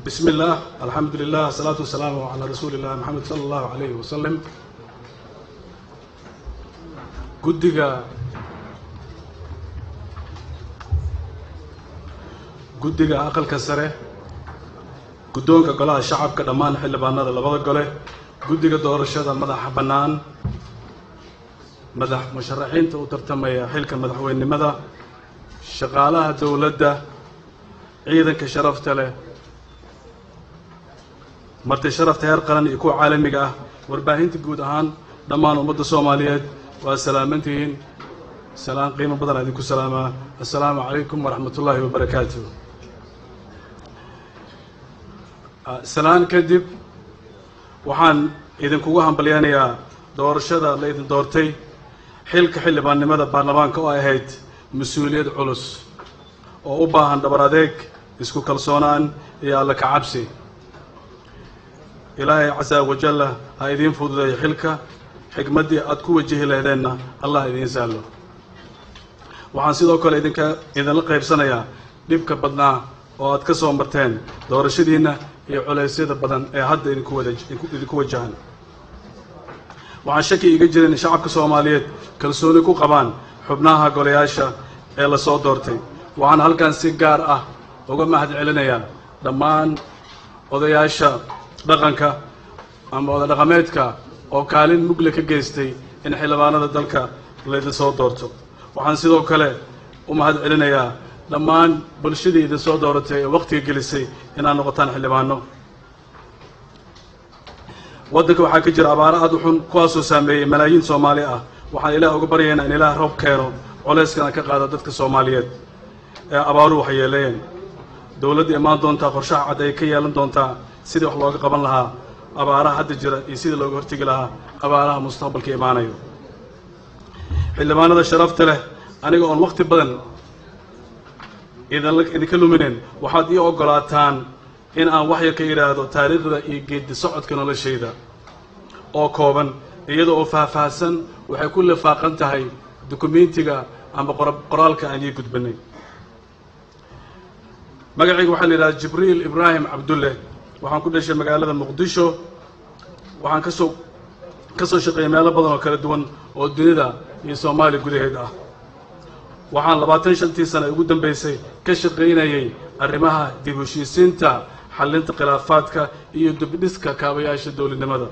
بسم الله الحمد لله الصلاة والسلام على رسول الله محمد صلى الله عليه وسلم guddiga guddiga aqalka sare guddoonka golaha shacabka dhammaan xildhibaanada labada gole guddiga doorashada madaxa bannaan madax musharaxiinta u tartamaya xilka madaxweynenimada shaqaalaha dowladda ciidanka sharafta leh marti sharafta heer qaran iyo kuwa caalamiga ah warbaahinta guud ahaan dhammaan ummadda soomaaliyeed waa salaamantihiin salaan qiimo badan idinku salaamaa assalaamu calaykum waraxmat ullaahi wabarakaatu salaan kadib waxaan idinkugu hambalyanayaa doorashada la idin doortay xilka xildhibaannimada baarlamaanka oo ay ahayd mas-uuliyad culus oo u baahan dhabar adeeg isku kalsoonaan iyo alla ka cabsi ilaahay casaa wajalla ha idiin fududeeyo xilka xigmaddii aada ku wajihi lehdeenna allah idiin sahlo waxaan sidoo kale idinka idinla qaybsanayaa dhibka badnaa oo aad ka soo marteen doorashadiinna iyo culeysyada badan ee hadda idinku wada idinku wajahan waxaan shaki iga jirin in shacabka soomaaliyeed kalsooni ku qabaan xubnaha golayaasha ee la soo doortay waxaan halkan si gaar ah uga mahad celinayaa dhammaan odayaasha dhaqanka ama oda dhaqameedka oo kaalin mugle ka geystay in xildhibaanada dalka laydin soo doorto waxaan sidoo kale u mahad celinayaa dhammaan bulshadii idin soo dooratay ee wakhtiga gelisay inaad noqotaan xildhibaano waddanka waxaa ka jira abaaro aada u xun kuwaasoo saameeyey malaayiin soomaali ah waxaan ilaah uga baryaynaa in ilaah roob keeno coleyskana ka qaada dadka soomaaliyeed ee abaaruhu waxay yeeleeyeen dowladda imaan doontaa qorshaha cad ay ka yeelan doontaa sidii wax looga qaban lahaa abaaraha hadda jira iyo sidii looga hortegi lahaa abaaraha mustaqbalka imaanayo xildhibaanada sharafta leh aniga oon wakhti badan idinla idinka lumineen waxaad ii oggolaataan in aan wax yar ka idhaahdo taariikhda iyo geedi socodka noloshayda oo kooban iyada oo faahfaahsan waxay ku lifaaqan tahay dukumentiga ama qoraalka aan ii gudbanay magacayga waxaa la yidhahda jibriil ibraahim cabdulle waxaan ku dhashay magaalada muqdisho waxaan ka soo ka soo shaqeeyay meelo badan oo kala duwan oo dunida iyo soomaaliya gudaheed ah waxaan labaatan shantii sane ugu dambeysay ka shaqaynayay arrimaha dib heshiisiinta xallinta khilaafaadka iyo dubdhiska kaabayaasha dowladnimada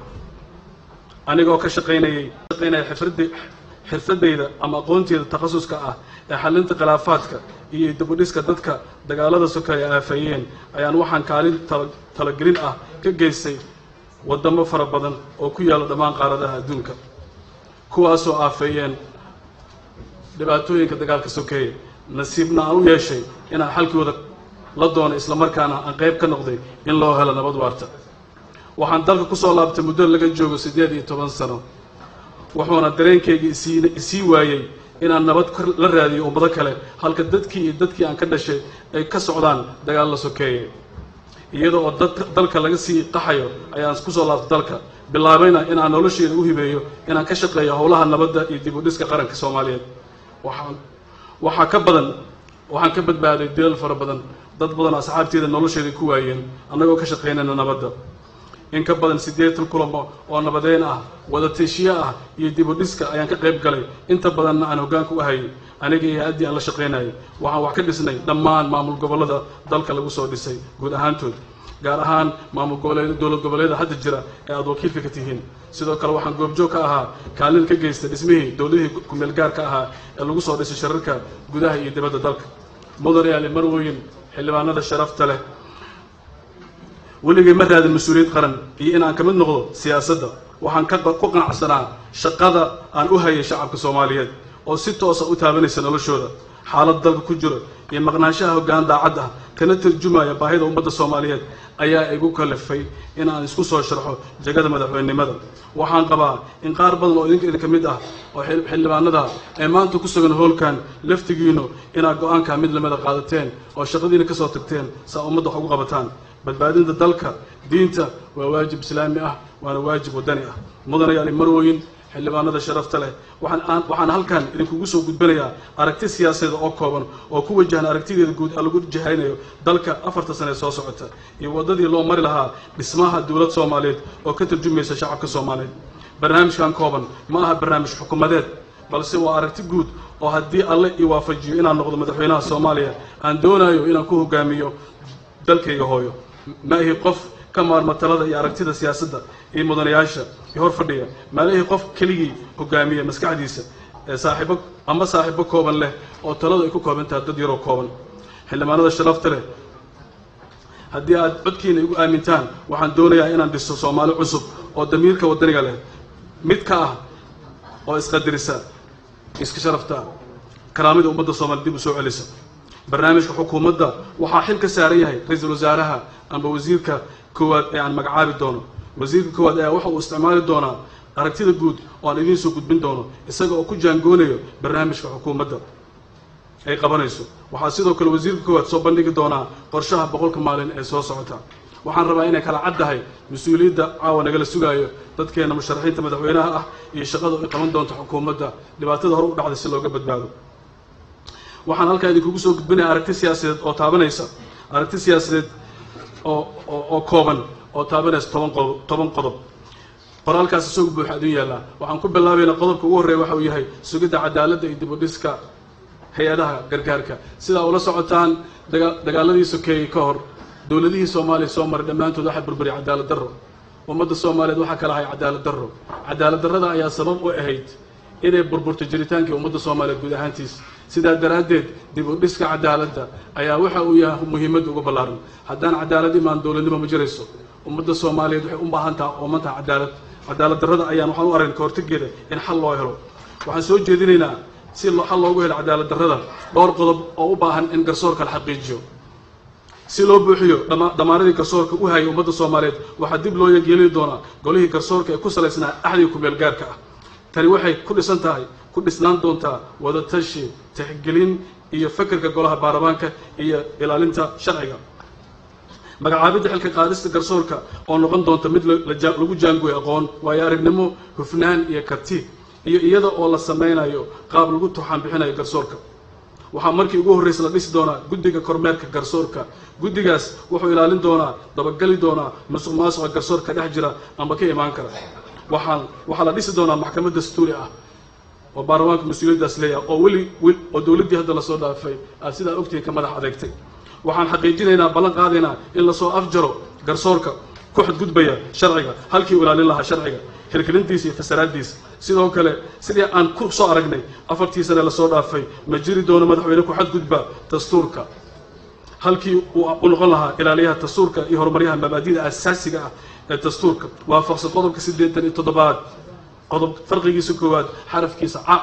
anigoo ka shaqaynayay shaqaynaya xifradi xirfadayda ama aqoonteyda takhasuska ah ee xallinta khilaafaadka iyo dibudhiska dadka dagaalada sokeeye aafeeyeen ayaan waxaan kaalin talagelin ah ka geystay waddamo fara badan oo ku yaalla dhammaan qaaradaha adduunka kuwaasoo aafeeyeen dhibaatooyinka dagaalka sokeeye nasiibna aan u yeeshay inaan xalkooda la doono islamarkaana aan qayb ka noqday in loo helo nabad waarta waxaan dalka ku soo laabtay muddo laga joogo siddeed iyo toban sano wuxuuna dareenkayga isii isii waayey inaan nabad la raadiyo ummado kale halka dadkii iyo dadkii aan ka dhashay ay ka socdaan dagaal la sokeeye iyada oo dad dalka laga sii qaxayo ayaan kusoo laabtay dalka bilaabayna inaan nolosheeda u hibeeyo inaan ka shaqeeyo howlaha nabadda iyo dib u dhiska qaranka soomaaliyeed waxaan waxaa ka badan waxaan ka badbaaday dilal fara badan dad badan asxaabteeda nolosheeda ku waayeen annagoo ka shaqaynayna nabadda in ka badan siddeetan kulamo oo nabadeyn ah wada tiishiye ah iyo dib u dhiska ayaan ka qayb galay inta badanna aan hoggaanka u hayay aniga iyo haddii aan la shaqaynayay waxaan wax ka dhisnay dhammaan maamul gobollada dalka lagu soo dhisay guud ahaantood gaar ahaan maamul goboleed dowlad goboleeda hadda jira ee aada wakiilka ka tihiin sidoo kale waxaan goobjoog ka ahaa kaalin ka geystay dhismihii dowladihii kumeel gaarka ahaa ee lagu soo dhisay shirarka gudaha iyo dibadda dalka mudanayaali marwoyin xildhibaanada sharafta leh weligay ma raadin mas-uuliyad qaran iyo in aan ka mid noqdo siyaasadda waxaan ka ku qanacsanaa shaqada aan u hayay shacabka soomaaliyeed oo si toosa u taabanaysa noloshooda xaalad dalka ku jiro iyo maqnaanshaha hoggaan daacad ah kana tarjumaya baahida ummadda soomaaliyeed ayaa igu kalifay in aan isku soo sharxo jegada madaxweynenimada waxaan qabaa in qaar badan oo idinka idinka mid ah oo xildhibaanada ee maanta ku sugan hoolkan laftigiinu inaad go-aanka mid lamida qaadateen oo shaqadiina kasoo tagteen saa ummadda wax ugu qabataan badbaadinta dalka diinta waa waajib islaami ah waana waajib waddani ah mudanayaali marwooyin xildhibaanada sharafta leh waxaan halkan idinkugu soo gudbinayaa aragti siyaasadeed oo kooban oo ku wajahan aragtideeda guud lagu jahaynayo dalka afarta sane soo socota iyo waddadii loo mari lahaa dhismaha dowlad soomaaliyeed oo ka tarjumaysa shacabka soomaaliyeed barnaamijkan kooban ma aha barnaamij xukuumadeed balse waa aragti guud oo haddii alle ii waafajiyo inaan noqdo madaxweynaha soomaaliya aan doonayo inaan ku hogaamiyo dalkayga hooyo ma ihi qof ka maarma talada iyo aragtida siyaasadda iyo mudanayaasha iyo hor fadhiya maalihii qof keligii hogaamiya maskaxdiisa ee saaxiibo ama saaxiibo kooban leh oo taladu ay ku kooban tahay dad yaroo kooban xildhibaanada sharafta leh haddii aad codkiina igu aamintaan waxaan doonayaa inaan dhiso soomaali cusub oo damiirka waddaniga leh mid ka ah oo isqadirisa iska sharafta karaamida ummadda soomaaliya dib u soo celisa barnaamijka xukuumadda waxaa xil ka saaran yahay ra-iisul wasaaraha amba wasiirka koowaad ee aan magacaabi doono wasiirka koowaad ayaa waxa uu isticmaali doonaa aragtida guud oo aan idiin soo gudbin doono isaga oo ku jaangoonayo barnaamijka xukuumadda ay qabanayso waxaa sidoo kale wasiirka koowaad soo bandhigi doonaa qorshaha boqolka maalin ee soo socota waxaan rabaa inay kala caddahay mas-uuliyadda caawa nagala sugaayo dadkeena musharaxiinta madaxweynaha ah iyo shaqada ay qaban doonto xukuumadda dhibaatada hore u dhacday si looga badbaado waxaan halkaa idinkugu soo gudbinaya aragti siyaasadeed oo taabanaysa aragti siyaasadeed oo oo kooban oo taabanaysa toban qodob toban qodob qoraalkaas isagu buuxa idin yaallaa waxaan ku bilaabaynaa qodobka ugu horreeya waxa uu yahay sugidda cadaaladda iyo dib u dhiska hay-adaha gargaarka sidaa ula socotaan daga dagaaladii sokeeyey ka hor dowladihii soomaaliya soo maray dhammaantood waxaa burburiyay cadaalad darro ummadda soomaaliyeed waxaa kala ahay cadaalad darro cadaalad darrada ayaa sabab u ahayd inay burburto jiritaankii ummadda soomaaliyeed guud ahaantiis sidaa daraaddeed dib u dhiska cadaaladda ayaa waxa uu yahay muhiimadda uga ballaaran haddaan cadaalad imaan dowladnimo ma jirayso ummadda soomaaliyeed waxay u baahan taha ooman taha cadaalad cadaalad darrada ayaan waxaan u aragna kahortageeda in xal loo helo waxaan soo jeedinaynaa si xal loogu helo cadaalad darrada dhowr qodob oo u baahan in garsoorka la xaqiijiyo si loo buuxiyo dhammaanadii garsoorka u hayay ummadda soomaaliyeed waxaa dib loo yeeli doonaa golihii garsoorka ee ku salaysnaa axdiga kumeel gaarka ah tani waxay ku dhisan tahay ku dhisnaan doontaa wadatashi tixgelin iyo fekerka golaha baarlamaanka iyo ilaalinta sharciga magacaabidda xilka qaadista garsoorka oo noqon doonta mid lagu jaangoyo aqoon waayo aragnimo hufnaan iyo karti iyo iyada oo la sameynayo qaab lagu tuxaan bixinayo garsoorka waxaa markii ugu horreysa la dhisi doonaa guddiga kormeerka garsoorka guddigaas wuxuu ilaalin doonaa dabagali doonaa masuq maasuqa garsoorka dhex jira amba ka imaan kara waxaa waxaa la dhisi doonaa maxkamad dastuuri ah oo baarlamaanka mas-uuliyaddaas leeyahay oo weli oo dowladdii hadda lasoo dhaafay aad sidaa ogtihiin ka madax adeegtay waxaan xaqiijinaynaa ballan qaadaynaa in lasoo afjaro garsoorka ku xadgudbaya sharciga halkii u ilaalin lahaa sharciga hirgelintiisa iyo fasaraaddiisa sidoo kale sidii aan ku soo aragnay afartii sane lasoo dhaafay ma jiri doono madaxweyne ku xadgudba dastuurka halkii uu u noqon lahaa ilaaliyaha dastuurka iyo horumaryaha mabaadida asaasiga ah ee dastuurka waafaqsan qodobka siddeetan iyo toddobaad qodob farqigiisa koowaad xarafkiisa ca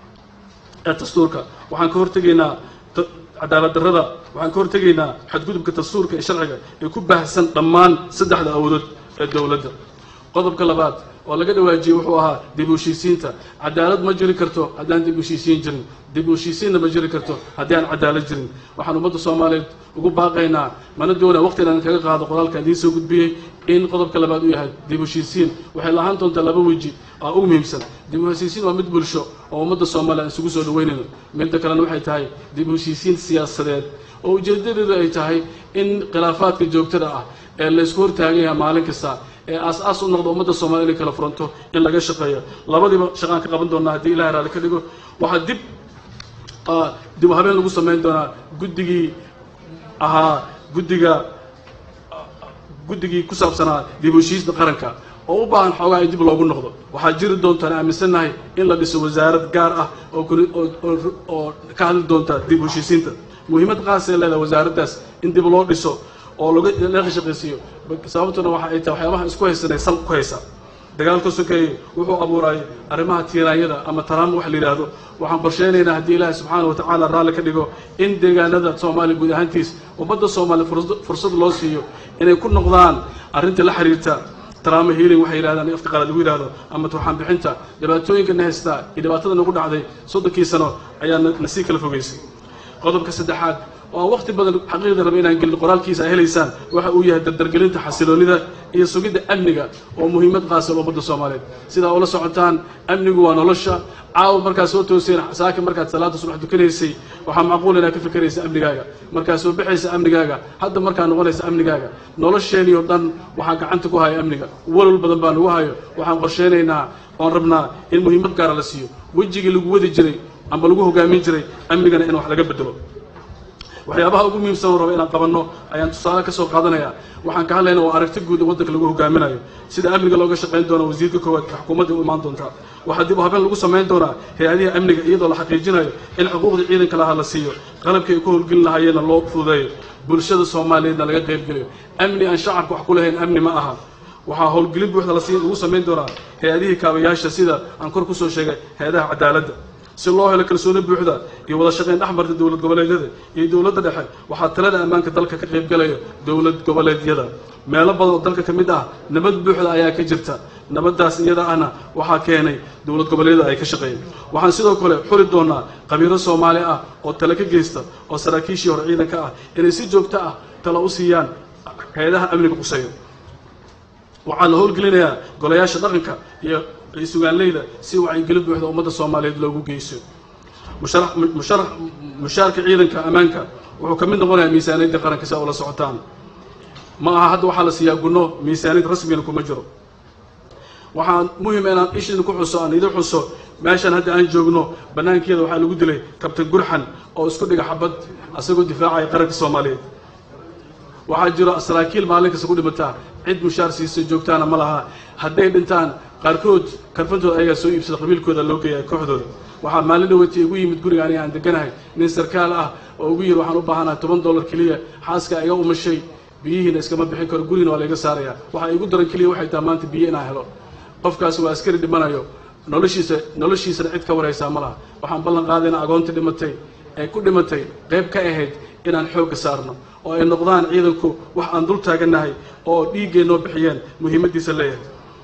ee dastuurka waxaan ka hortegaynaa cadaalad darrada waxaan ka hortegaynaa xadgudubka dastuurka iyo sharciga ee ku baahsan dhammaan saddexda awoodood ee dowladda qodobka labaad oo laga dhawaajiyey wuxuu ahaa dib u heshiisiinta cadaalad ma jiri karto haddaan dib u heshiisiin jirin dib u heshiisiinna ma jiri karto haddii aan cadaalad jirin waxaan ummadda soomaaliyeed ugu baaqaynaa mana doona waqtigan kaga qaado qoraalka idiin soo gudbiyey in qodobka labaad uu yahay dib u heshiisiin waxay lahaan doontaa laba weji oo ugu muhiimsan dib u heshiisiin waa mid bulsho oo ummadda soomaaliya aan isugu soo dhaweynayno midda kalena waxay tahay dib u heshiisiin siyaasadeed oo ujeedadeedu ay tahay in khilaafaadka joogtada ah ee laysku hortaagan yahay maalin kasta ee aas-aas u noqdo ummadda soomaliya inay kala furanto in laga shaqeeyo labadiiba shaqaan ka qaban doonaa haddii ilahay raali ka dhigo waxaa dib dib u habeen lagu samayn doonaa guddigii ahaa guddiga guddigii ku saabsanaa dib u heshiisda qaranka oo u baahan xoogaa in dib loogu noqdo waxaa jiri doontaan aaminsannahay in la dhiso wasaarad gaar ah oo oo ka hadli doonta dib u heshiisiinta muhiimad qaasee leedahay wasaaraddaas in dib loo dhiso oo laga laga shaqaysiiyo sababtuna waxa ay tahay waxyaabaha isku haysanay sal ku haysa dagaalka sokeeye wuxuu abuuray arrimaha tiiraanyada ama taraama wax la yidhaahdo waxaan qorsheynaynaa haddii ilaahay subxaana wa tacaala raalli ka dhigo in deegaanada soomaaliya guud ahaantiis ummadda soomaaliya fursad loo siiyo inay ku noqdaan arrinta la xiriirta taraama healing waxay yidhahdaan afka qalaad lagu yidhahdo ama turxaan bixinta dhibaatooyinka na haystaa iyo dhibaatada nagu dhacday soddonkii sano ayaa na sii kala fogeysay qodobka saddexaad oo aan waqti badan xaqiiqda raba inaan gelin qoraalkiisa ay helaysaan waxa uu yahay dardargelinta xasiloonida iyo sugidda amniga oo muhiimad qaasa ummadda soomaaliyeed sidaa ula socotaan amnigu waa nolosha caawa markaad soo tooseen saaka markaad salaada subax dukanaysay waxaa macquul inaad ka fikeraysa amnigaaga markaad soo baxaysa amnigaaga hadda markaad noqonaysa amnigaaga nolosheenii oo dhan waxaa gacanta ku haya amniga walwal badan baa nagu hayo waxaan qorsheynaynaa oon rabnaa in muhiimad gaara la siiyo wejigii lagu wadi jiray amba lagu hogaamin jiray amnigana in wax laga bedelo waxyaabaha ugu muhiimsan oo raba inaan qabanno ayaan tusaale ka soo qaadanaya waxaan ka hadlayna waa aragti guud oo waddanka lagu hogaaminayo sida amniga looga shaqayn doono wasiirka koowaad ee xukuumadda u imaan doontaa waxaa dib u habeen lagu samayn doonaa hay-adihi amniga iyadoo la xaqiijinayo in xuquuqda ciidanka lahaa la siiyo qalabkii ay ku howlgelin lahaayeenna loo fududeeyo bulshada soomaaliyeedna laga qaybgeliyo amni aan shacabka wax ku lahayn amni ma aha waxaa howlgelin buuxda lagu samayn doonaa hay-adihii kaabayaasha sida aan kor kusoo sheegay hay-adaha cadaaladda si loo helo kalsooni buuxda iyo wada shaqayn dhex marta dowlad goboleedyada iyo dowladda dhexe waxaa talada ammaanka dalka ka qaybgalaya dowlad goboleedyada meelo badan oo dalka ka mid ah nabad buuxda ayaa ka jirta nabaddaas iyada ahna waxaa keenay dowlad goboleedyada ay ka shaqeeyeen waxaan sidoo kale xuli doonaa qabiilo soomaali ah oo tale ka geysta oo saraakiishii hore ciidanka ah inay si joogto ah talo u siiyaan hay-adaha amniga quseeyo waxaa la howlgelinayaa golayaasha dhaqanka iyo sugaanleyda si wacyigelin buuxda ummadda soomaaliyeed loogu geyso mushaarka ciidanka ammaanka wuxuu ka mid noqonayaa miisaaniyadda qaranka si a ula socotaan ma aha hadda waxaa la siiyaa gunno miisaaniyad rasmigana kuma jiro waxaa muhima inaan ishiina ku xuso aan idin xuso meeshan hadda aan joogno bannaankeeda waxaa lagu dilay kabtan gurxan oo isku dhiga xabad asagoo difaacaya qaranka soomaaliyeed waxaa jiro saraakiil maalin kasta ku dhimataa cid mushaar siisa joogtaana ma laha hadday dhintaan qaarkood karfantooda ayagaa soo iibsada qabiilkooda loo geeya kooxdooda waxaa maalin dhaweytay igu yimid guriga aniga aan deganahay nin sarkaal ah oo ugu yiri waxaan u baahanahay toban dollar keliya xaaska iga umashay biyihiina iskama bixin karo gurigina waa layga saaraya waxaa igu daran keliya waxay tahay maanta biyo inaan helo qofkaasi waa askari dhimanayo noloshiisa noloshiisana cid ka waraysaa ma laha waxaan ballan qaadayna agoontii dhimatay ee ku dhimatay qayb ka ahayd inaan xoogga saarno oo ay noqdaan ciidanku wax aan dul taagannahay oo dhiiggay noo bixiyeen muhiimaddiisa leeyahay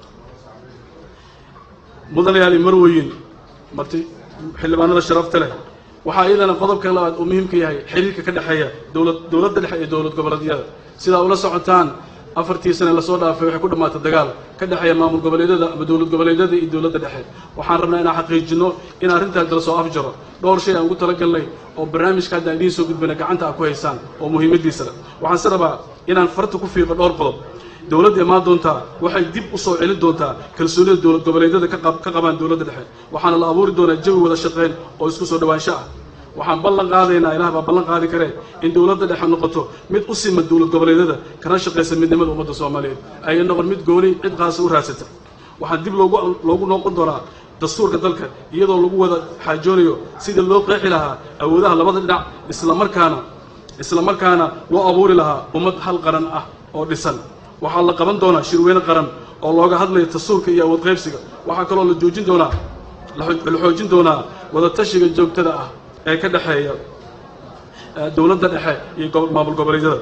mudanayaali marweyin marti xildhibaanada sharafta leh waxaa iyadana qodobka labaad uu muhiimka yahay xiriirka ka dhexeeya dowlad dowladda dhexe iyo dowlad goboleedyada sidaa ula socotaan afartii sane lasoo dhaafay waxay ku dhammaatay dagaal ka dhexeeya maamul goboleedyada ama dowlad goboleedyada iyo dowladda dhexe waxaan rabnaa inaan xaqiijino in arrintaas dala soo afjaro dhowr shay aan ugu talagalnay oo barnaamijka hadda idiin soo gudbina gacanta aad ku haysaan oo muhiimaddiisa leh waxaan se rabaa inaan farta ku fiiqo dhowr qodob dowladda imaan doontaa waxay dib u soo celin doontaa kalsoonida dowlad goboleedyada ka qabaan dowladda dhexe waxaana la abuuri doonaa jawi wada shaqayn oo isku soo dhawaansho ah waxaan ballan qaadaynaa ilaah baa ballan qaadi karee in dowladda dhexe noqoto mid u sima dowlad goboleedyada kana shaqaysa midnimada ummadda soomaaliyeed ayay noqon mid gooni cid qaasa u raadsata waxaan dib loogu loogu noqon doonaa dastuurka dalka iyadoo lagu wada xaajoonayo sida loo qeexi lahaa awoodaha labada dhinac islamarkaana islamarkaana loo abuuri lahaa ummad hal qaran ah oo dhisan waxaa la qaban doonaa shirweyne qaran oo looga hadlayo dastuurka iyo awood qaybsiga waxaa kaloo la joojin doonaa la xoojin doonaa wadatashiga joogtada ah ee ka dhexeeya dowladda dhexe iyo maamul goboleedyada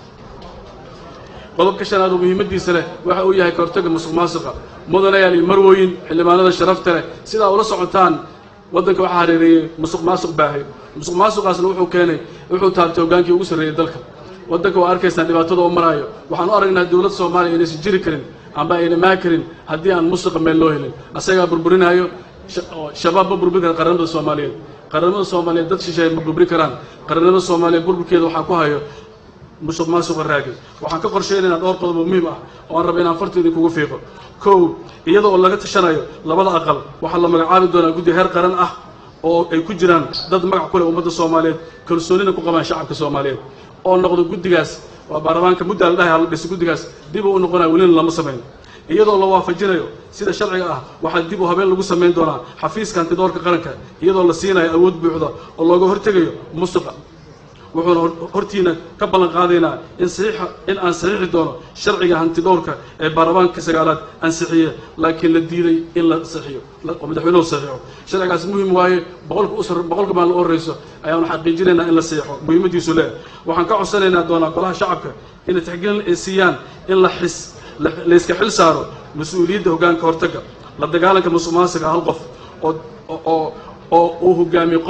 qodobka shanaad oo muhiimaddiisa leh waxa uu yahay ka hortagga musuq maasuqa mudanayaal iyo marwooyin xildhibaanada sharafta leh sidaa ula socotaan waddanka waxaa hareereeyey musuq maasuq baahay musuq maasuqaasna wuxuu keenay wuxuu taabtay hoggaankii ugu sarreeyey dalka waddanka waa arkaysaan dhibaatada oo maraayo waxaan u aragnaa dowladda soomaaliya inaysan jiri karin amba ayna maa karin haddii aan musuqa meel loo helin asagaa burburinaayo shabaab ma burburin kara qaranimada soomaaliyeed qaranimada soomaaliyeed dad shisheeye ma burburin karaan qaranimada soomaaliyeed burburkeeda waxaa ku hayo musuq maasuqa raagay waxaan ka qorsheynaynaa dhowr qodob oo muhiim ah oo aan raba inaan farteedii kugu fiiqo kow iyada oo laga tashanayo labada aqal waxaa la magacaabi doonaa guddi heer qaran ah oo ay ku jiraan dad magac ku leh ummadda soomaaliyeed kalsoonina ku qabaan shacabka soomaaliyeed oo noqdo guddigaas waa baarlamaanka muddaa la dhahay hala dhisa guddigaas dib uu u noqonaya welina lama samayn iyadoo la waafajinayo sida sharciga ah waxaa dib u habeen lagu samayn doonaa xafiiska hantidoorka qaranka iyadoo la siinayo awood buuxda oo looga hortegayo musuqa wuxuuna hortiina ka ballan qaadaynaa in saxiixa in aan saxiixi doono sharciga hantidhowrka ee baarlamaanka sagaalaad ansixiye laakiin la diiday in la saxiyo oo madaxweynuhu saxiixo sharcigaas muhim waaye boqolka us boqolka maan la horreyso ayaanu xaqiijinaynaa in la saxiixo muhiimaddiisu leh waxaan ka codsanaynaa doonaa golaha shacabka inay taxgiil ay siiyaan in la xis la iska xil saaro mas-uuliyadda hoggaanka hortagga la dagaalanka musuq maasuqa hal qof oo oo oo uu hogaamiyo qof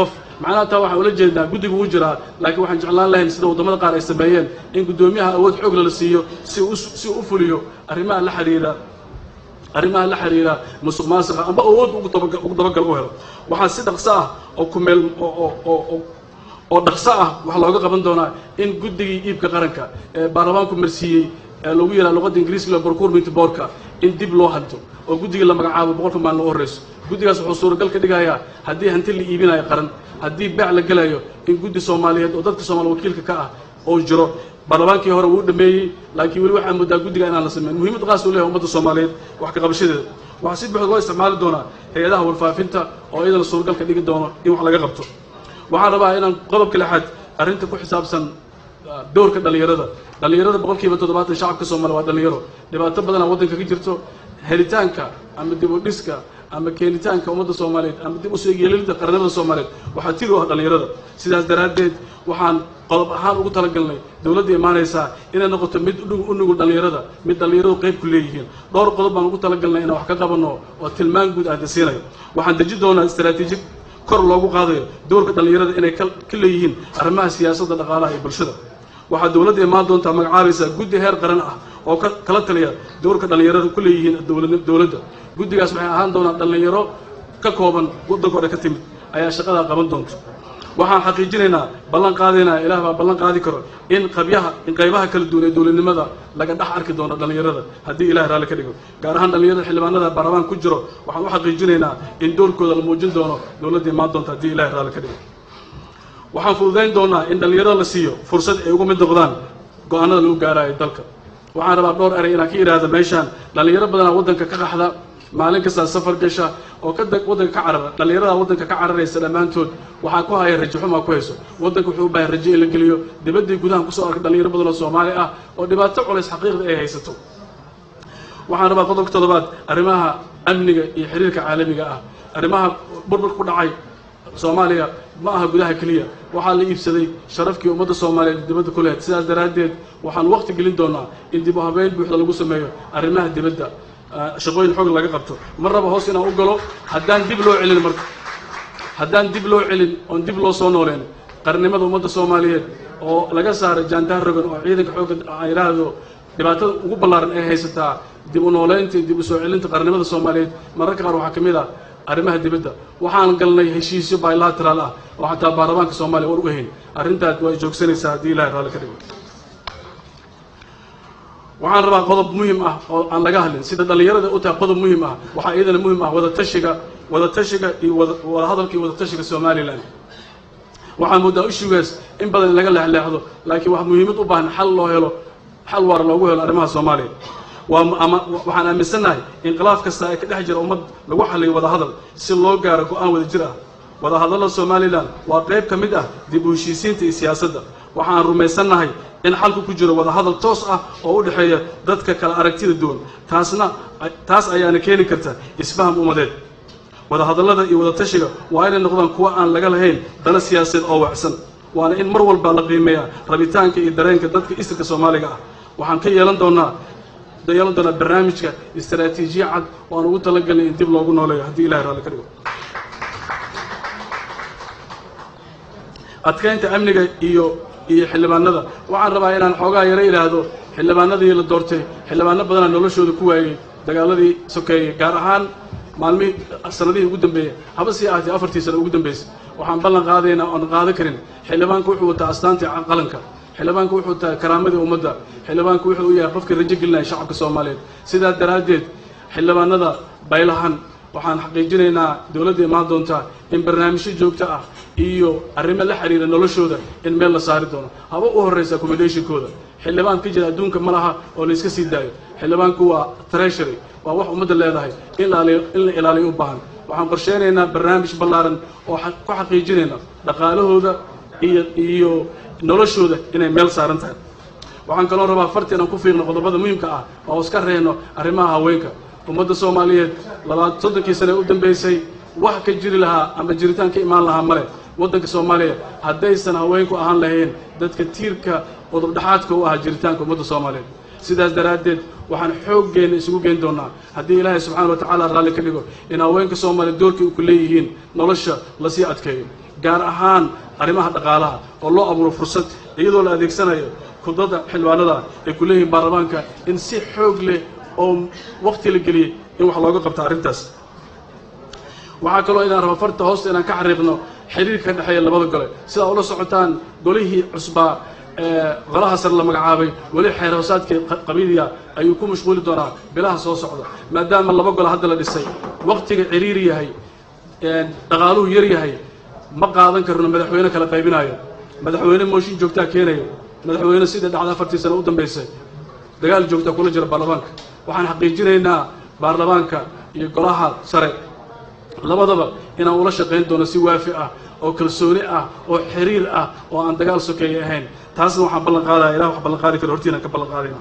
macnaha taa waxaan ula jeednaa guddigu wuu jiraa laakiin waxaan jeclaan lahayn sida waddamada qaar ay sameeyeen in guddoomiyaha awood xoog lala siiyo si uu si uu u fuliyo arrimaha la xiriira arrimaha la xiriira musuq maasuqa amba awood ugu dabagal ugu dabagal u helo waxaa si dhaqso ah oo ku meel oo oo oo oo dhaqso ah waxaa looga qaban doonaa in guddigii iibka qaranka ee baarlamaanku marsiiyey ee lagu yidhaha luqadda ingiriiska procurement boardka in dib loo hanto oo guddigii la magacaabo boqolka maalin loo horreyso guddigaas wuxuu suuragal ka dhigayaa haddii hanti la iibinayo qaran haddii beec la gelayo in guddi soomaaliyeed oo dadka soomaali wakiilka ka ah oo jiro baarlamaankii hore wuu dhameeyey laakiin weli waxaa moodaa guddiga inaan la sameyn muhiimad qaas uu leeyahay ummadda soomaaliyeed wax ka qabashadeeda waxaa si buuxda loo isticmaali doonaa hay-adaha warfaafinta oo iyadana suuragal ka dhigi doono in wax laga qabto waxaan rabaa inaan qodobka lixaad arrinta ku xisaabsan dowrka dhallinyarada dhallinyarada boqolkiiba toddobaatan shacabka soomaaliya waa dhallinyaro dhibaato badanaa waddanka ka jirto helitaanka ama dib u dhiska ama keenitaanka ummadda soomaaliyeed ama dib usoo yeelida qarnimada soomaaliyeed waxaa tiri u ah dhallinyarada sidaas daraaddeed waxaan qodob ahaan ugu talagalnay dowladda imaanaysaa inay noqoto mid u nugul dhallinyarada mid dhallinyaradu qayb ku leeyihiin dhowr qodob baan ugu talagalnay inaan wax ka qabanno oo tilmaan guud aan dasiinayo waxaan deji doonaa istaraatiiji kor loogu qaadayo dowrka dhallinyarada inay ka leeyihiin arrimaha siyaasadda dhaqaalaha iyo bulshada waxaa dowladda imaan doontaa magacaabaysaa guddi heer qaran ah oo ka kala taliya dowrka dhallinyarada ku leeyihiin dowladda guddigaas waxay ahaan doonaa dhallinyaro ka kooban waddanka hore ka timid ayaa shaqadaa qaban doonto waxaan xaqiijinaynaa ballan qaadaynaa ilaah baa ballan qaadi karo in qabyaha in qaybaha kala duwan ee dowladnimada laga dhex arki doono dhallinyarada haddii ilahay raalli ka dhigo gaar ahaan dhallinyarada xildhibaanada baarlamaan ku jiro waxaan u xaqiijinaynaa in doorkooda la muujin doono dowladda imaan doonta haddii ilahay raalli ka dhigo waxaan fududayn doonaa in dhallinyarada la siiyo fursad ay uga mid noqdaan go-aanada lagu gaaraayo dalka waxaan rabaa dhowr eray inaan ka idhaahda meeshaan dhallinyaro badanaa waddanka ka qaxda maalin kastaa safar gasha oo ka waddanka ka carara dhallinyarada waddanka ka cararaysa dhammaantood waxaa ku haya rajo xumaa ku hayso waddanka wuxuu u baahay rajo in la geliyo dibaddii gudahan kusoo arkay dhallinyaro badan oo soomaali ah oo dhibaato culays xaqiiqda ay haysato waxaan rabaa qodobka toddobaad arrimaha amniga iyo xiriirka caalamiga ah arrimaha burburka ku dhacay soomaaliya ma aha gudaha keliya waxaa la iibsaday sharafkii ummadda soomaaliyeed dibadda ku lehed sidaas daraaddeed waxaan waqti gelin doonaa in dib u habeyn buuxda lagu sameeyo arrimaha dibadda shaqooyin xoog laga qabto mar raba hoos inaan u galo haddaan dib loo celin marka haddaan dib loo celin oon dib loo soo nooleen qarnimada ummadda soomaaliyeed oo laga saaray jaandaar rogan oo ciidanka xoogga aan idhaahdo dhibaatada ugu ballaaran ay haysataa dib u nooleynta iyo dib u soo celinta qarnimada soomaaliyeed mararka qaar waxaa ka mid ah arrimaha dibadda waxaan galnay heshiisyo bilateral ah oo xataa baarlamaanka soomaaliya war uga hayn arrintaas waa joogsanaysaa haddii ilahay raalli ka dhigo waxaan rabaa qodob muhim ah oo aan laga hadlin sida dhallinyarada u tahay qodob muhim ah waxaa iyadana muhim ah wadatashiga wadatashiga iyo wadahadalka iyo wadatashiga somalilan waxaa moodaa ishugaas in badan in laga leexleexdo laakiin wax muhiimad u baahan xal loo helo xal waara loogu helo arrimaha soomaaliya waa ama waxaan aaminsannahay inqilaaf kasta ee ka dhex jira ummad lagu xaliyo wadahadal si loo gaaro go-aan wada jir ah wadahadallada somalilan waa qayb ka mid ah dib u heshiisiinta iyo siyaasadda waxaan rumaysannahay in xalku ku jiro wadahadal toos ah oo u dhexeeya dadka kala aragtida duwan taasna taas ayaana keeni karta isfaham ummadeed wadahadallada iyo wadatashiga waa inay noqdaan kuwo aan laga lahayn dana siyaasadeed oo wacsan waana in mar walba la qiimeeyaa rabitaanka iyo dareenka dadka isirka soomaaliga ah waxaan ka yeelan doonaa yeelan doonaa barnaamijka istaraatiijiya cad oo aan ugu talagalnay in dib loogu nooleeyo haddii ilahay raalli ka dhigo adkaynta amniga iyo iyo xildhibaanada waxaan rabaa inaan xoogaa yaro idhaahdo xildhibaanadii la doortay xildhibaano badanaa noloshooda ku waayey dagaaladii sokeeyey gaar ahaan maalmihii sanadihii ugu dambeeyey haba sii ahatee afartii sano ugu dambeysay waxaan ballan qaadaynaa oon qaadan karin xildhibaanku wuxuu wataa astaantii qalanka xildhibaanku wuxuu tahay karaamadii ummadda xildhibaanku wuxuu u yahay qofkii rajo gelinaya shacabka soomaaliyeed sidaa daraaddeed xildhibaanada baylahan waxaan xaqiijinaynaa dowladda imaan doontaa in barnaamijyo joogto ah iyo arrimo la xiriira noloshooda in meel la saari doono haba u horraysa accommodationkooda xildhibaan ka jira adduunka ma laha oo la iska sii daayo xildhibaanku waa treasury waa wax ummadda leedahay in la in la ilaaliyo u baahan waxaan qorsheynaynaa barnaamij ballaaran oo ku xaqiijinayna dhaqaalahooda iyo iyo noloshooda inay meel saaran tahay waxaan kaloo rabaa farti inaan ku fiirno qodobada muhiimka ah oo iska reeno arrimaha haweenka ummadda soomaaliyeed labaad soddonkii sane u dambeysay wax ka jiri lahaa ama jiritaan ka imaan lahaa male waddanka soomaaliya haddaysan haweenku ahaan lahayn dadka tiirka qodobdhexaadka u ahaa jiritaanka ummadda soomaaliyeed sidaas daraaddeed waxaan xooggeenna isugu geyn doonaa haddii ilaahay subxaana wa tacaala raalli ka dhigo in haweenka soomaaliya doorkii u ku leeyihiin nolosha lasii adkeeyo gaar ahaan arrimaha dhaqaalaha oo loo abuuro fursad iyadoo la adeegsanayo kudada xildhibaanada ay ku leeyihiin baarlamaanka in si xoog leh oo waqti la geliyey in wax looga qabto arrintaas waxaa kaloo inaan raba farta hoosta inaan ka xariiqno xiriirka ka dhexeeya labada gole sidaa ula socotaan golihii cusbaa ee golaha sare la magacaabay weli xeer hoosaadkii qabiiliya ayuu ku mashquuli doonaa bilaha soo socda maadaama laba gole hadda la dhisay waqtiga ciriiri yahay dhaqaaluhu yar yahay ma qaadan karno madaxweyne kala qaybinayo madaxweyne mooshin joogtaa keenayo madaxweyne sidai dhacda afartii sano u dambaysay dagaal joogtaa kula jira baarlamaanka waxaan xaqiijinaynaa baarlamaanka iyo golaha sare labadaba inaan ula shaqayn doono si waafi ah oo kalsooni ah oo xiriir ah oo aan dagaal sokeeya ahayn taasna waxaan ballan qaadaya ilah wax ballan qaadi karo hortiinaan ka ballan qaadayna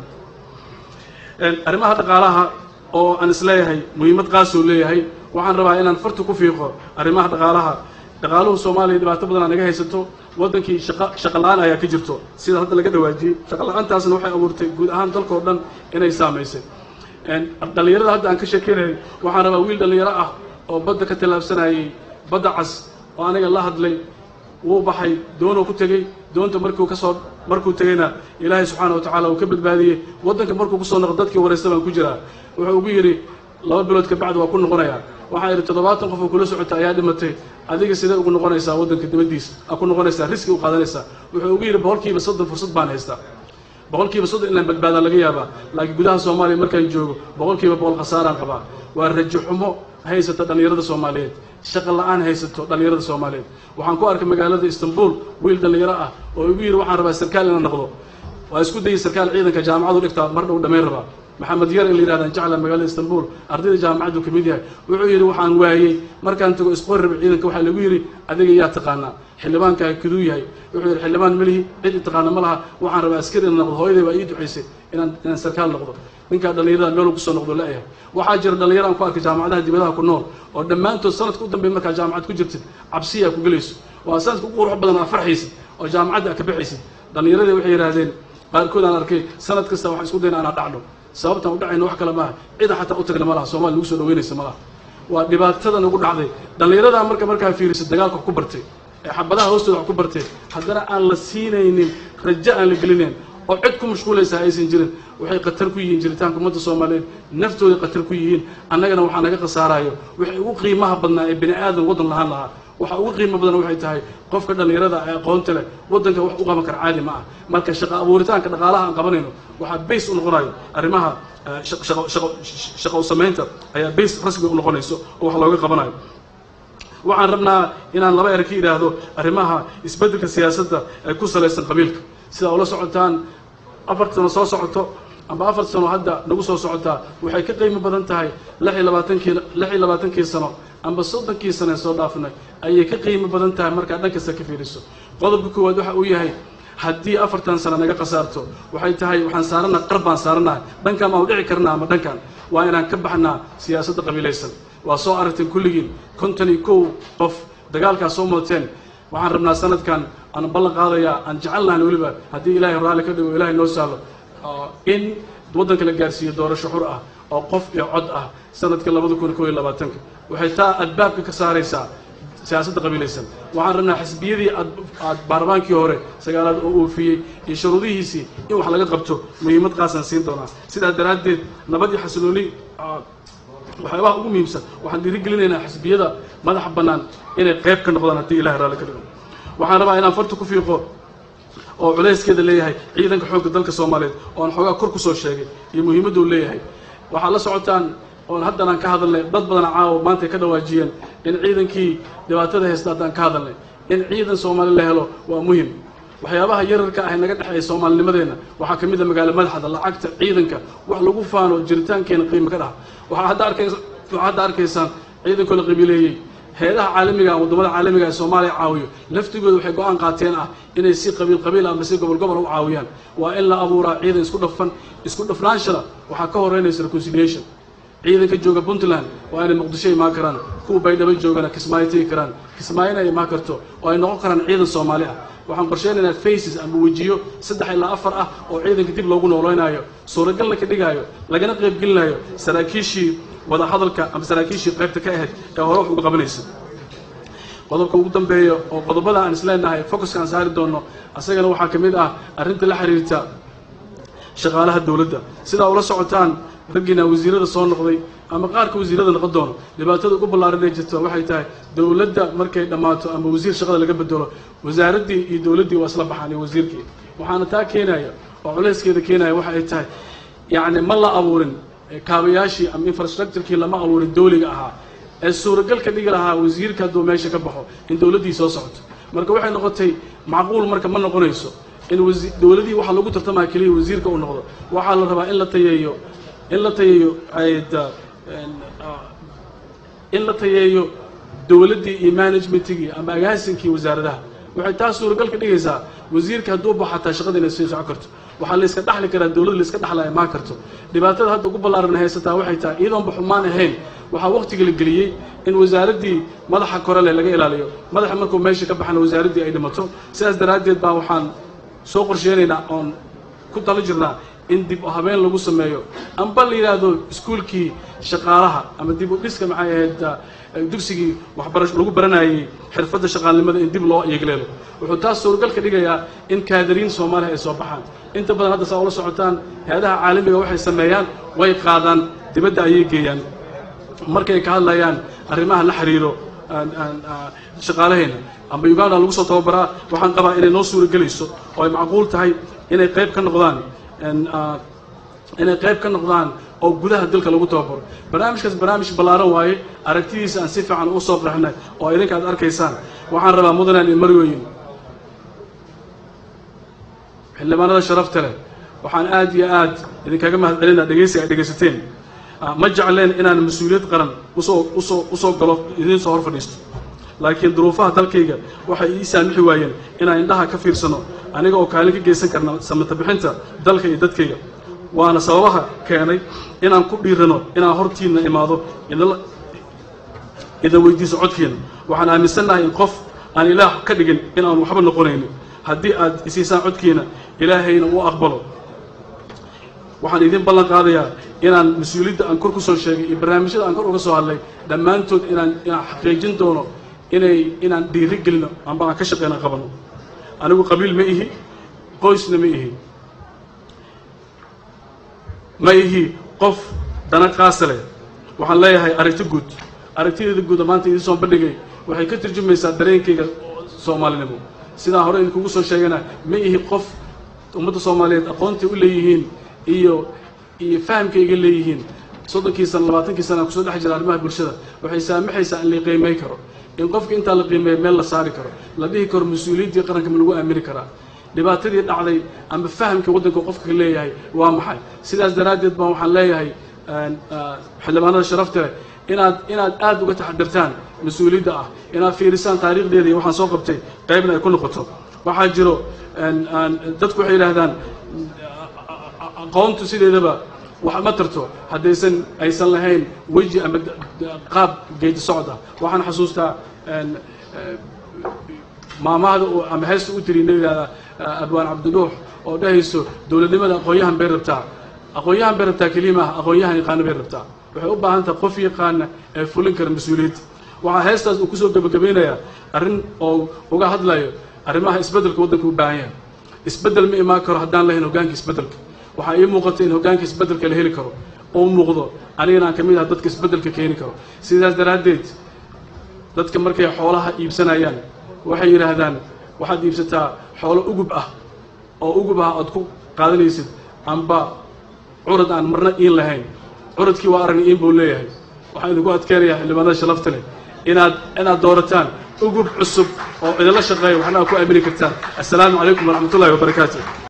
arrimaha dhaqaalaha oo aan isleeyahay muhiimad qaasoo leeyahay waxaan rabaa inaan farta ku fiiqo arrimaha dhaqaalaha dhaqaaluhu soomaaliya dhibaato badan aa naga haysato waddankii shaqa shaqa la-aan ayaa ka jirto sida hadda laga dhawaajiyey shaqa la-aantaasna waxay abuurtay guud ahaan dalkao dhan inay saamaysay dhallinyarada hadda aan ka sheekeynayay waxaan rabaa wiil dhallinyaro ah oo badda ka tallaabsanayay badda cas oo aniga la hadlay wuu baxay doonuu ku tegey doonta markuu ka soo markuu tegeyna ilaahay subxaana wa tacaala uu ka badbaadiyey waddanka markuu kusoo noqo dadkii waraysta baan ku jiraa wuxuu ugu yidhi laba bilood ka bacdi waa ku noqonayaa waxaa yidhi toddobaatan qof oo kula socota ayaa dhimatay adiga sidee ugu noqonaysaa waddanka dibaddiisa aa ku noqonaysaa riski u qaadanaysaa wuxuu ugu yidhi boqolkiiba soddon fursad baan haystaa boqolkiiba soddon inaan badbaadaa laga yaabaa laakiin gudaha soomaaliya markaan joogo boqolkiiba boqol khasaaraan qabaa waa rajo xumo haysata dhallinyarada soomaaliyeed shaqa la-aan haysato dhallinyarada soomaaliyeed waxaan ku arkay magaalada istanbul wiil dhallinyaro ah oo igu yidhi waxaan rabaa sarkaal inaan noqdo waa isku dayay sarkaal ciidanka jaamacadu dhigtaa mar dhow dhammayn rabaa maxamed yar in la yidhahdan jecla magaalada istanbul ardayda jaamacaddu ka mid yahay wuxuu yidhi waxaan waayey markaan tago isqori raba ciidanka waxaa lagu yidhi adiga yaa taqaanaa xildhibaankaa kiduu yahay wuxuu yidhi xildhibaan melihi cid i taqaana ma laha waxaan rabaa askari inaan noqdo hooyaday baa ii ducaysay inaan inaan sarkaal noqdo ninkaa dhallinyarada meel kusoo noqdo la-yahay waxaa jira dhallinyaro aan ku arkay jaamacadaha dibadaha ku nool oo dhammaantood sanadka u dambeey markaa jaamacad ku jirtid cabsiyaa ku gelayso waa sanadka ugu qurux badan aa farxaysid oo jaamacadda aa ka baxaysid dhallinyaradii waxay yidhahdeen qaarkood aan arkay sanad kasta waxaan isku dayna anaa dhacno sababtaan u dhacayna wax kale maaha cida xataa u tagna ma laha soomaliya nagu soo dhaweynaysa ma laha waa dhibaatada nagu dhacday dhallinyaradaa marka markaa fiiriso dagaalka wax ku bartay ee xabadaha hoostooda wax ku bartay haddana aan la siinaynin rajo aan la gelinayn oo cid ku mashquulaysaa aysan jirin waxay khatar ku yihiin jiritaanka ummadda soomaaliyeed naftooday khatar ku yihiin annagana waxaa naga khasaarayo waxay ugu qiimaha badnaa ee bini aadan waddan lahaan lahaa waxa ugu qiimo badan waxay tahay qofka dhallinyarada ee aqoonta leh waddanka wax u qaban kara caadi ma ah marka shaqa abuuritaanka dhaqaalaha aan qabanayno waxaa bays u noqonayo arrimaha shaqo u samaynta ayaa bays rasmi u noqonayso oo wax looga qabanayo waxaan rabnaa inaan laba er ka idhaahdo arrimaha isbeddelka siyaasadda ee ku salaysan qabiilka sidaa ula socotaan afar sano soo socoto amba afar sano hadda nagu soo socotaa waxay ka qiimo badan tahay lix iyo labaatankii lix iyo labaatankii sano amba soddonkii sano ee soo dhaafnay ayay ka qiimo badan tahay markaa dhan kasta ka fiiriso qodobka koowaad waxa uu yahay haddii afartan sano naga khasaarto waxay tahay waxaan saaranaha qar baan saaranahay dhankaan maan u dhici karnaa ama dhankan waa inaan ka baxnaa siyaasadda qabiilaysan waa soo aragteen kulligiin konton iyo kow qof dagaalkaas soo mooteen waxaan rabnaa sanadkan aan ballan qaadayaa aan jecelnahan weliba haddii ilaahay raalli ka dhigo ilahay noo sahlo in waddanka la gaarsiiyo doorasho xur ah oo qof iyo cod ah sanadka labada kun kow iyo labaatanka waxay taa adbaabka ka saaraysaa siyaasadda qabiilaysan waxaan rabnaa xisbiyadii aad aad baarlamaankii hore sagaalaad oo oofiyey iyo shuruudihiisii in wax laga qabto muhiimad qaasaan siin doonaa sidaas daraaddeed nabad iyo xasilooni waxyaabaha ugu muhiimsan waxaan dhiirigelinaynaa xisbiyada madaxa bannaan inay qayb ka noqdaan haddii ilahay raalli ka dhigo waxaan rabaa inaan farta ku fiiqo oo culayskeeda leeyahay ciidanka xoogga dalka soomaaliyeed oo aan xoogaa kor ku soo sheegay iyo muhiimadda uu leeyahay waxaad la socotaan oon haddan aan ka hadalnay dad badan caawa maantay ka dhawaajiyeen in ciidankii dhibaatada haysta haddaan ka hadalnay in ciidan soomaali la helo waa muhim waxyaabaha yararka ah ee naga dhexeeya soomaalinimadeenna waxaa ka mid a magaalo madaxda lacagta ciidanka wax lagu faano jiritaankeena qiimo ka dhaha waxaa hadda arkaysa waxaa hadda arkaysaan ciidankoo la qabiileeyey hay-adaha caalamiga waddamada caalamiga ee soomaaliya caawiyo laftigooda waxay go-aan qaateen ah inay si qabiil qabiil ama si gobol gobol u caawiyaan waa in la abuuraa ciidan isku dhafan isku dhafnaanshana waxaa ka horeynaysa reconciliation ciidanka jooga puntland waa inay muqdisho imaan karaan kuwa baydhabo joogana kismaayo tegi karaan kismaayona ay imaan karto oo ay noqon karaan ciidan soomaali ah waxaan qorsheynaynaa faces ama wejiyo saddex ilaa afar ah oo ciidanka dib loogu nooleynayo suuragalna ka dhigaayo lagana qaybgelinayo saraakiishii wadahadalka ama saraakiishii qaybta ka ahayd ee hore wax uga qabanaysa qodobka ugu dambeeya oo qodobada aan isleenahay focuska aan saari doono asagana waxaa ka mid ah arrinta la xiriirta shaqaalaha dowladda sidaa ula socotaan raggiina wasiirada soo noqday ama qaarka wasiirada noqon doono dhibaatada ugu ballaaran ee jirta waxay tahay dowladda markay dhammaato ama wasiir shaqada laga bedelo wasaaraddii iyo dowladdii waa isla baxaan iyo wasiirkii waxaana taa keenaya oo culayskeeda keenaya waxa ay tahay yacni ma la abuurin kaabayaashii ama infrastructurekii lama abuurin dowliga ahaa ee suuragal ka dhigi lahaa wasiirka hadduu meesha ka baxo in dowladdii soo socoto marka waxay noqotay macquul marka ma noqonayso in dowladii waxaa lagu tartamaya keliya wasiirka uu noqdo waxaa la rabaa in la tayeeyo in la tayeeyo in la tayeeyo dowladdii iyo managementigii ama agaasinkii wasaaradaha waxay taas suuragal ka dhigaysaa wasiirka hadduu baxo xataa shaqada inay sii socon karto waxaa la iska dhaxli karaa dowladda la iska dhaxlaya maan karto dhibaatada hadda ugu ballaaran haysataa waxay tahay iyadoonba xumaan ahayn waxaa waqtiga la geliyey in wasaaraddii madaxa korele laga ilaaliyo madaxa markuu meesha ka baxana wasaaraddii ay dhimato sidaas daraaddeed baa waxaan soo qorsheenaynaa oon ku talo jirnaa in dib u habeen lagu sameeyo amba la yidhaahdo iskuulkii shaqaalaha ama dib u dhiska maxay ahayd dugsigii waxbarash lagu baranayay xirfadda shaqaalnimada in dib loo yegleelo wuxuu taas suuragal ka dhigayaa in kaadariin soomaaliya ay soo baxaan inta badan hadda saa ula socotaan hay-adaha caalamiga waxay sameeyaan way qaadaan dibadda ayay geeyaan markay ka hadlayaan arrimaha la xiriiro shaqaalaheena amba uganda lagu soo tababaraa waxaan qabaa inay noo suuragelayso oo ay macquul tahay inay qayb ka noqdaan inay qayb ka noqdaan oo gudaha dalka lagu tababaro barnaamijkaas barnaamij ballaaran waaye aragtidiisa aan si fiican u soo qraxnay oo idinka aad arkaysaan waxaan rabaa mudanaan iyo marwooyin xildhibaanada sharafta leh waxaan aad iyo aad idinkaga mahad celinaa dhegaysiga ay dhegaysateen ma jecleen inaan mas-uuliyad qaran usoo usoo usoo galo idiin soo hor fadhiisto laakiin duruufaha dalkayga waxay ii saamixi waayeen inaan indhaha ka fiirsano aniga oo kaalin ka geysan karna samata bixinta dalka iyo dadkayga waana sababaha keenay inaan ku dhiirano inaan hortiinna imaado idin weydiiso codkiina waxaan aaminsannahay in qof aan ilaah ka dhigin in aan waxba noqonaynin haddii aad isiisaan codkiina ilaahayna uu aqbalo waxaan idin ballan qaadayaa inaan mas-uuliyadda aan kor ku soo sheegay iyo barnaamijyada aan kor uga soo hadlay dhammaantood inaan inaan xaqiijin doono inay inaan dhiiri gelino amba aan ka shaqeyna qabano anigu qabiil ma ihi qoysna ma ihi ma ihi qof dana qaasa leh waxaan leeyahay aragti guud aragtideeda guuda maanta idiin soo bandhigay waxay ka turjumaysaa dareenkayga soomaalinimo sidaan hore idinkugu soo sheegana ma ihi qof ummadda soomaaliyeed aqoontai u leeyihiin iyo iyo fahamkayga leeyihiin soddonkii sana labaatankii sana aan kusoo dhex jira arrimaha bulshada waxay saamaxaysaa in la qiimay karo in qofka intaa la qiimeeya meel la saari karo la dhihi karo mas-uuliyaddii qaranka ma lagu aamini karaa dhibaatadii dhacday ama fahamka waddanka qofka leeyahay waa maxay sidaas daraaddeed baan waxaan leeyahay xildhibaanada sharafta leh inaad inaad aada uga taxadirtaan mas-uuliyadda ah inaad fiirisaan taariikhdeeda iyo waxaan soo qabtay qaybna ay ku noqoto waxaa jiro dadku waxay yidhaahdaan aqoontu sideedaba wax ma tarto haddaysan aysan lahayn weji ama qaab geedi socod ah waxaan xasuustaa maamahda ama heesta u tiri na yidhahdaa abwaan cabdinuux oo dhahayso dowladnimada aqoon-yahan bay rabtaa aqoon-yahan bay rabtaa keliya maaha aqoon-yahan yaqaana bay rabtaa waxay u baahan tahay qof yaqaana ee fulin kara mas-uuliyadda waxaa heestaas uu kusoo gebagabeynayaa arrin oo uga hadlayo arrimaha isbeddelka waddanka u baahan yahay isbeddel ma imaan karo haddaan lahayn hoggaanka isbeddelka waxaa ii muuqata in hoggaanka isbeddelka la heli karo oo muuqdo anigana aan ka mid ah dadka isbeddelka keeni karo sidaas daraaddeed dadka markay xoolaha iibsanayaan waxay yidhaahdaan waxaad iibsataa xoolo ugub ah oo ugub ah aad ku qaadanaysid amba curad aan marna iin lahayn curadkii waa aragna iin buu leeyahay waxaan idinku adkeenayaa xildhibaanada shalafta leh inaad inaad doorataan ugub cusub oo idinla shaqeeya waxna aad ku aamini kartaan assalaamu calaykum waraxmat ullahi wabarakaatu